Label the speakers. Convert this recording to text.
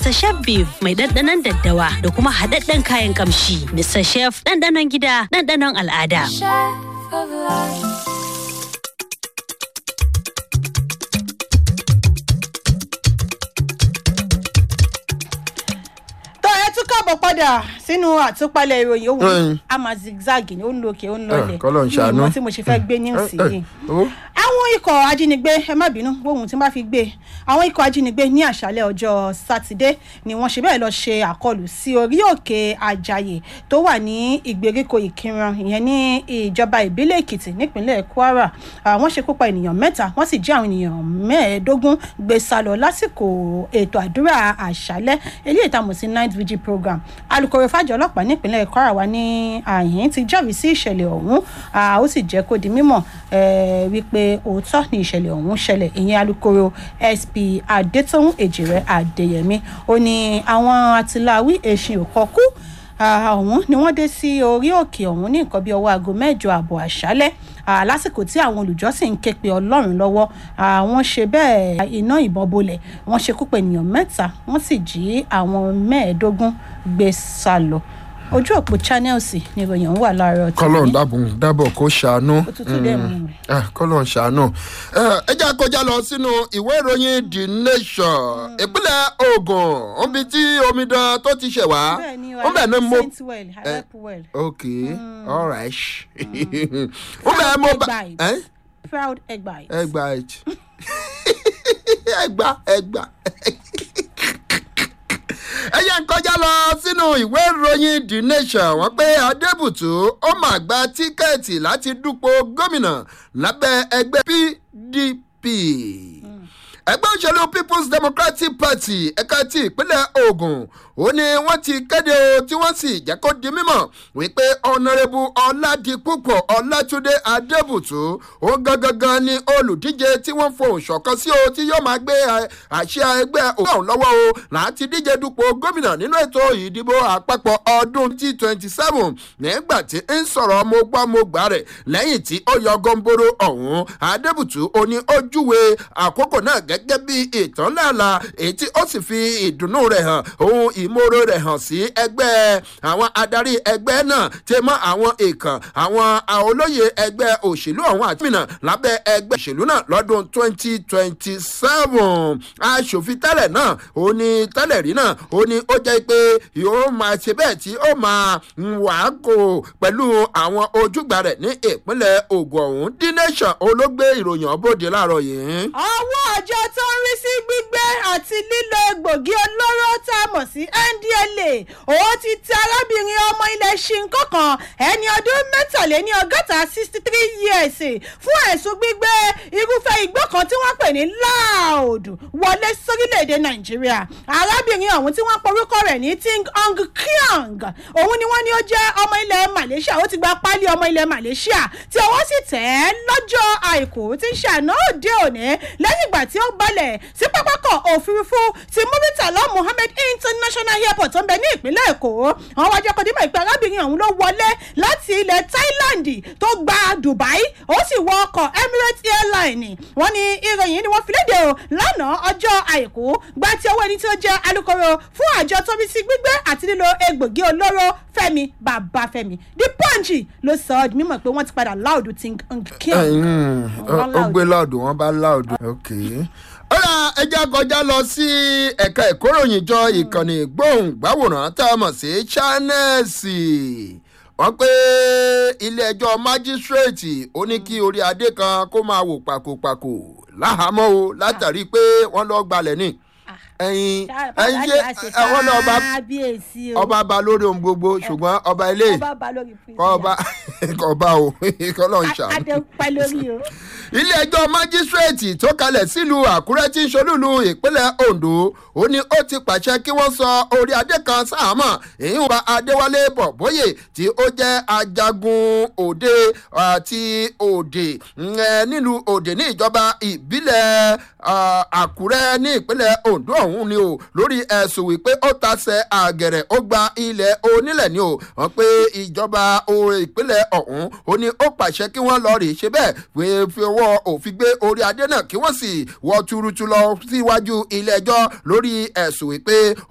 Speaker 1: Mr. Chef Beef mai ɗanɗanon daddawa da kuma haɗaɗɗen kayan kamshi. Mr. Chef ɗanɗanon gida ɗanɗanon al'ada.
Speaker 2: Chef of life.
Speaker 3: tó ẹ tún káàbọ̀ padà sínú àtúpalẹ̀ ìròyìn òun
Speaker 4: Mm.
Speaker 3: a máa zigzag ni ó ń lo òkè ó ń lọlẹ̀
Speaker 4: Eh, k'Ọlọ́run ṣàánú.
Speaker 3: Mi ò mọ tí mo ṣe fẹ́ gbé news
Speaker 4: Eh, eh,
Speaker 3: yìí
Speaker 4: oh.
Speaker 3: àwọn ikọ̀ ajínigbé ẹ má bínú gbóhùn tí n bá fi gbé àwọn ikọ̀ ajínigbé ní àṣálẹ̀ ọjọ́ sátidé ni wọ́n ṣe bẹ́ẹ̀ lọ ṣe àkọlù sí orí òkè àjàyè tó wà ní ìgbèríko ìkìrán ìyẹn ní ìjọba ìbílẹ̀ èkìtì nípínlẹ̀ kwara Ah, wọ́n ṣekú pa ènìyàn mẹ́ta wọ́n sì jí àwọn ènìyàn mẹ́ẹ̀ẹ́dógún gbé sá lọ lásìkò ètò àdúrà àṣálẹ̀ eléyìí tá a mọ̀ sí night vigil program alūkkóró fàjọ ọlọ́pàá nípínlẹ̀ kwara wa ní àyín ti jẹ́rìí sí ìṣẹ̀lẹ̀ ọ̀hún Ah, ó sì jẹ́ kó di mímọ̀ eh, wípé òótọ́ ni ìṣẹ̀lẹ̀ ọ̀hún ṣẹlẹ̀ ìyẹn alūkkóró sp adétòun èjìrẹ́ adéyẹmí ó ní àwọn atiláwí èsìn òkọ́kú ọ̀hún ni wọ́n dé sí orí òkè ọ̀hún ní nǹkan bí ọwọ́ aago mẹ́jọ àbọ̀ àṣálẹ́ Ah, lásìkò tí àwọn olùjọ́sìn ń ké pe ọlọ́run lọ́wọ́ Ah, wọ́n ṣe bẹ́ẹ̀ iná ìbọn bolẹ̀ wọ́n ṣekú pa ènìyàn mẹ́ta wọ́n sì jí àwọn mẹ́ẹ̀ẹ́dógún gbé sá lọ ojú òpó channels ni ìròyìn ọ̀hún wà láàárọ̀ tòní.
Speaker 4: kọlọ́n dábùn dábọ̀ kó ṣàánú.
Speaker 3: Òtútù dẹ̀ mú mi.
Speaker 4: Ah, kọlọ́n ṣàánú. Eh, ẹ jẹ́ kọjá lọ sínú ìwé ìròyìn the nation ìpínlẹ̀ ogun níbi tí omidan tó ti ṣẹ̀ wá.
Speaker 3: bẹ́ẹ̀ ni
Speaker 4: ó bẹ̀ ní mo.
Speaker 3: saint well help well
Speaker 4: ok all right. ó bẹ̀ mo bá.
Speaker 3: Eggbite.
Speaker 4: Eh?
Speaker 3: proud egbite.
Speaker 4: ẹgbà ẹjì ẹgbà ẹgbà ẹyẹ ń kọjá lọ sínú ìwé ìròyìn the nation wọn pé adébùtú ó mà gba tíkẹ́ẹ̀tì láti dúpọ̀ gómìnà lábẹ́ ẹgbẹ́ pdp ẹgbẹ́ òṣèlú people's democratic party ẹ̀ka ti ìpínlẹ̀ ogun ó ní wọ́n ti kéde o tí wọ́n sì jẹ́ kó di mímọ̀ wípé ọ̀nàrẹ́bù ọ̀làdìpúpọ̀ ọ̀làtúndé adébùtú ó gangan ni olùdíje tí wọ́n fohùn ṣọ̀kan sí o tí yóò máa gbé ẹ, àṣẹ ẹgbẹ́ òun ọ̀hún lọ́wọ́ o láti díje dupò gómìnà nínú ètò ìdìbò àpapọ̀ ọdún tí twenty seven nígbà tí ń sọ̀rọ̀ mo gbọ́ mo gbà rẹ̀ lẹ́yìn tí ó yọ gọ́ńbóró ọ̀hún adébùtú ó ní ó júwe àkókò náà gẹ́gẹ́ bí ìtàn láàlà èyí tí ó sì fi ìdùnnú rẹ̀ hàn ohun ìmoore rẹ̀ hàn sí ẹgbẹ́ àwọn adarí ẹgbẹ́ náà tí mọ́ àwọn èèkàn àwọn olóyè ẹgbẹ́ òṣèlú ọ̀hún àti mìíràn lábẹ́ ẹgbẹ́ òṣèlú náà lọ́dún twenty twenty seven aṣòfin tẹ́lẹ̀ náà ó ní tẹ́lẹ̀ rí náà ó ní ó jẹ́ pé yóò máa ṣe bẹ́ẹ̀ tí ó máa wà á kó pẹ̀lú àwọn ojúgbà rẹ̀ ní ìpínlẹ̀ ogun ọ̀hún d nation olóògbé ìròyìn ọ̀bọ̀dé láàárọ̀ yìí.
Speaker 3: ọwọ́ àjọ tó ń rí sí gbígbé àti lílo egbògi olóró tá a mọ̀ sí ndla òun ti tẹ arábìnrin ọmọ ilẹ̀ ṣinkó kan ẹni ọdún mẹ́tàléní ọgọ́ta sixty three years fún ẹ̀sùn gbígbé irúfẹ́ igbó kan tí wọ́n pè ní loud wọlé sórílẹ̀‐èdè nàìjíríà arábìnrin ọ̀hún tí wọ́n porúkọ rẹ̀ ní ting ong kyang òun ni wọ́n ní ó jẹ́ ọmọ ilẹ̀ malaysia ó ti gba páálí ọmọ ilẹ̀ malaysia tí ọwọ́ sì tẹ̀ ẹ́ lọ́jọ́ àìkú tí ń ṣàná òde òní lẹ́yìn ìgbà tí ó balẹ̀ sí pápákọ̀ òfurufú ti muritala mohammed international airport tó ń bẹ ní ìpínlẹ̀ èkó àwọn wájú ọkọ̀ dímọ̀ ìpè arábìnrin ọ̀hún ló wọlé láti ilẹ̀ thailand tó gba dubai ó sì wọ ọkọ̀ emirates airline wọ́n ní ìròyìn ni wọ́n fi léde o lánàá ọjọ́ àìkú gba ti owó ẹni tí ó jẹ́ alūkkóró fún àjọ tó bí sí gbígbé àti lílo egbògi olóró fẹ́mi babafẹ́mi the punch ló sọ ọ́ di mímọ̀ pé wọ́n ti padà láòdù tí ń kí ọ̀
Speaker 4: ó gbé láòdù wọn bá láòdù. ok ọ̀rọ̀ ẹja kọjá lọ sí ẹ̀ka ìkóròyìn jọ ìkànnì gbóhùngbáwòrán tá a mọ̀ sí chanẹ́ẹ̀sì wọ́n pé ilé-ẹjọ́ májísrèètì ó ní kí orí adé kan kó máa wò pàkópàkó láhàámọ́ o látàrí pé wọ́n lọ́ọ́ gbalẹ̀ ní ẹyin ẹyin ṣe àwọn náà ọba ọba ba lórí ohun gbogbo ṣùgbọ́n ọba ilé
Speaker 3: ọba ba lórí
Speaker 4: kọ́ ọba kọ́ ọba o kọ́ lọ́n ṣàánú
Speaker 3: adé pẹ́ lórí o.
Speaker 4: ilé ẹjọ́ májísrèètì tó kalẹ̀ sílùú àkúrẹ́ tí ń ṣolúlu ìpínlẹ̀ ondo ó ní ó ti pàṣẹ kí wọ́n sọ orí adé kan sáàmọ̀ èyí ń ba adéwálé bọ̀bóyè tí ó jẹ́ ajagun òde àti òde nílùú òde ní ìjọba ìbílẹ̀ àkúrẹ́ ní ìpínlẹ̀ ondo ọ̀hún ni o lórí ẹ̀sùn wípé ó tasẹ̀ àgẹ̀rẹ̀ ó gba ilẹ̀ onílẹ̀ ni o wọ́n pé ìjọba ìpínlẹ̀ ọ̀hún ó ní ó pàṣẹ kí wọ́n lọ rè ṣe bẹ́ẹ̀ pé fi ọwọ́ òfin gbé orí adé náà kí wọ́n sì wọ́ tuurutu lọ síwájú ilé ẹjọ́ lórí ẹ̀sùn wípé